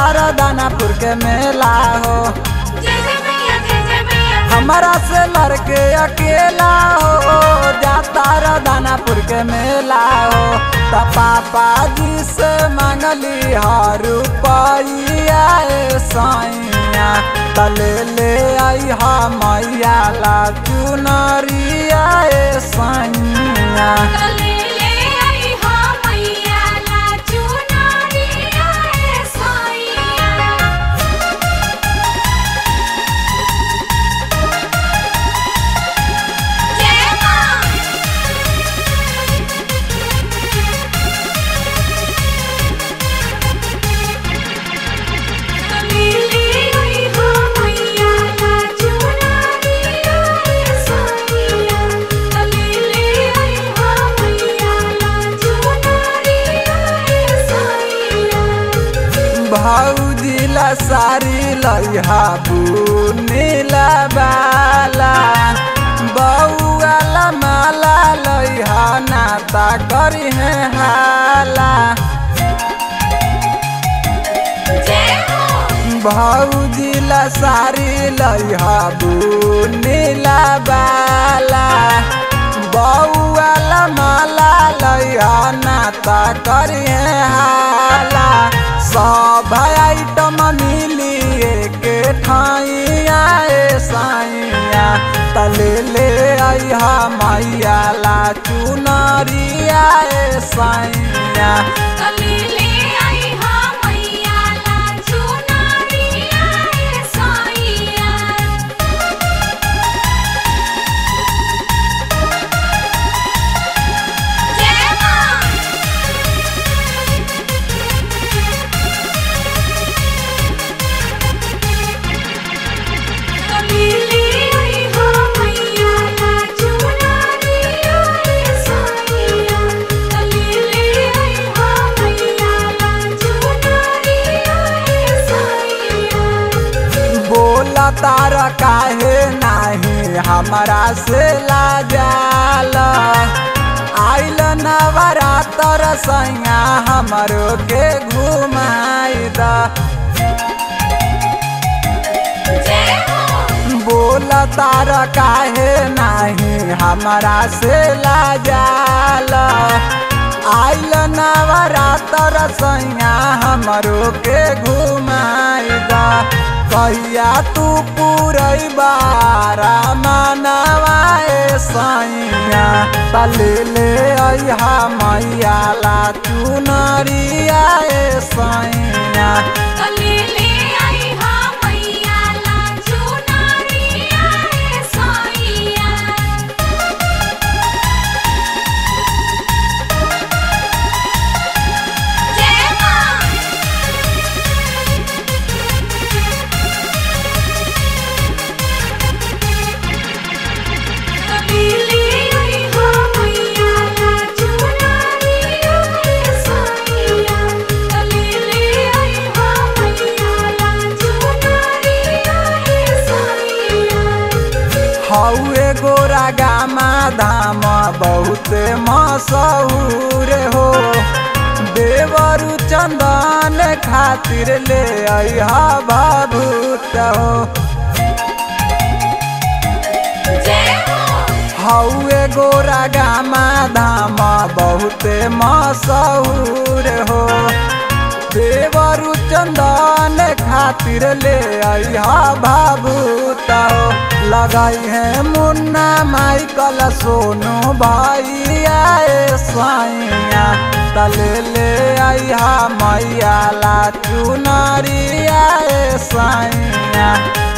तारा दानापुर के मेला हो जय जय मैया जय जय मैया हमारा से लड़के अकेला हो जाता रा दानापुर के मेला हो त पापा जी से मांगली हर रुपया ए सैया त ले ले आई हा मैया ला चुनरिया ए सैया कले ले आई हा मैया ला चुनरिया ए साईया जय मां कले ले आई हा मैया ला चुनरिया ए साईया कले ले आई हा मैया ला चुनरिया ए साईया भौजिला सारी लैहा बुनीला बाला बौआला माला लैहा नाता करी है हाला जय हो भौजिला सारी लैहा बुनीला बाला बौआला माला लैहा नाता करी है हाला सब आइटम मिली के ठाइया ए साइया तले ले आइहा मैया ला चुनरिया ए साइया कले ले आई हा मैया ला चुनरिया ए साईया जय मां कले ले आई हा मैया ला चुनरिया ए साईया कले ले आई हा मैया ला चुनरिया ए साईया बोला तारा काहे नाही हमारा से लाजाल आइल नवरातर सैया हमरो के घुमाई द जय हो बोला तारा काहे नाही हमारा से लाजाल आइल नवरातर सैया हमरो के घुमाई द कहिया तू पूरई बारा मनवा ए सैया तले ले अइहा मैया ला चुनरिया ए सैया कले ले आई हा मैया ला चुनरिया ए साईया जय मां कले ले आई हा मैया ला चुनरिया ए साईया कले ले आई हा मैया ला चुनरिया ए साईया हौए गोरा गामा धाम बहुत मशहूर हो देवरु चंदन खातिर ले अइहा भभूत हो जय हो हौए गोरा गामा धाम बहुत मशहूर हो देवरु चंदन खातिर ले अइहा भाभूत हो लगाई है मुन्ना माइकल सोनू भाई आए साइया तले ले अइहा मैया ला चुनरिया ए साइया